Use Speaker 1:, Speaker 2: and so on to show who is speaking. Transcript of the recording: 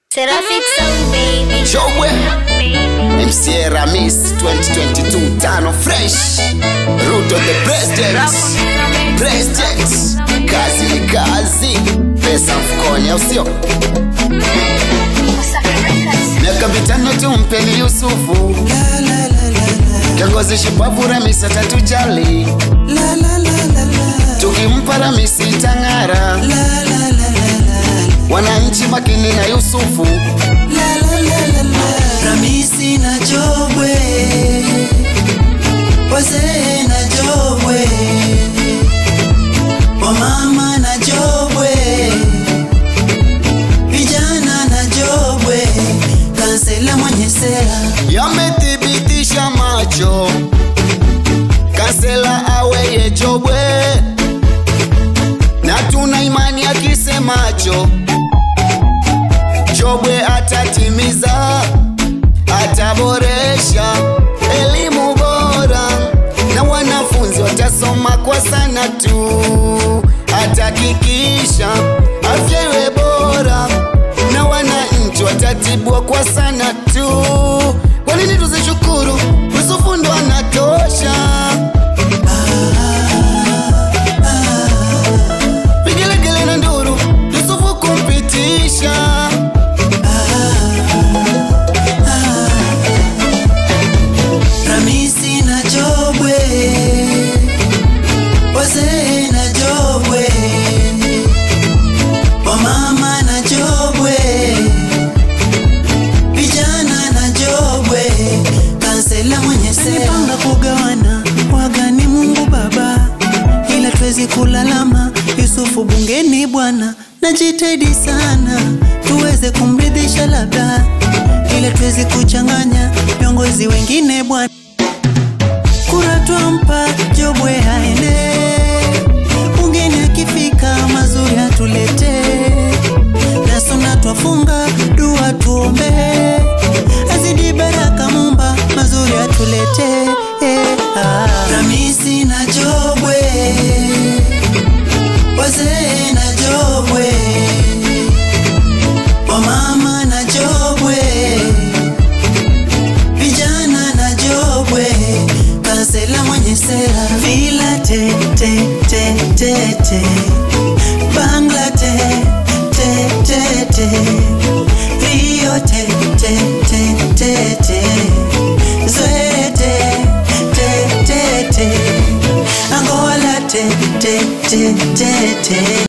Speaker 1: Seraphic Sound Baby.
Speaker 2: Showwe MCA Ramis 2022 tano fresh Root of the president President Kazi ni kazi Pesa mfukoni au sio Miaka mitano tumpeni Yusufu Kiongozi shupavu Ramis atatujali Tukimpa Ramis itang'ara Wananchi makini na Yusufu
Speaker 3: Ramisi na Jobwe, wazee na Jobwe, wamama na Jobwe, vijana na Jobwe, kansela mwenye sera
Speaker 2: yamethibitisha macho kansela aweye Jobwe, na tuna imani akisemacho Jobwe atatimiza, ataboresha elimu bora na wanafunzi watasoma kwa sana tu, atahakikisha afya iwe bora na wananchi watatibwa kwa sana tu. Kwa nini tuzishukuru? Yusufu ndo anatosha. Vigelegele na nduru, Yusufu kumpitisha.
Speaker 3: Ramisi na Jobwe, wazee na Jobwe, wamama na Jobwe, vijana na Jobwe, kansela mwenye sera. Panga kugawana wagani Mungu Baba, ila twezi kulalama. Yusufu bungeni bwana, najitahidi sana tuweze kumridhisha labda, ila twezi kuchanganya viongozi wengine bwana kura twampa Jobwe aende bungeni, akifika mazuri atulete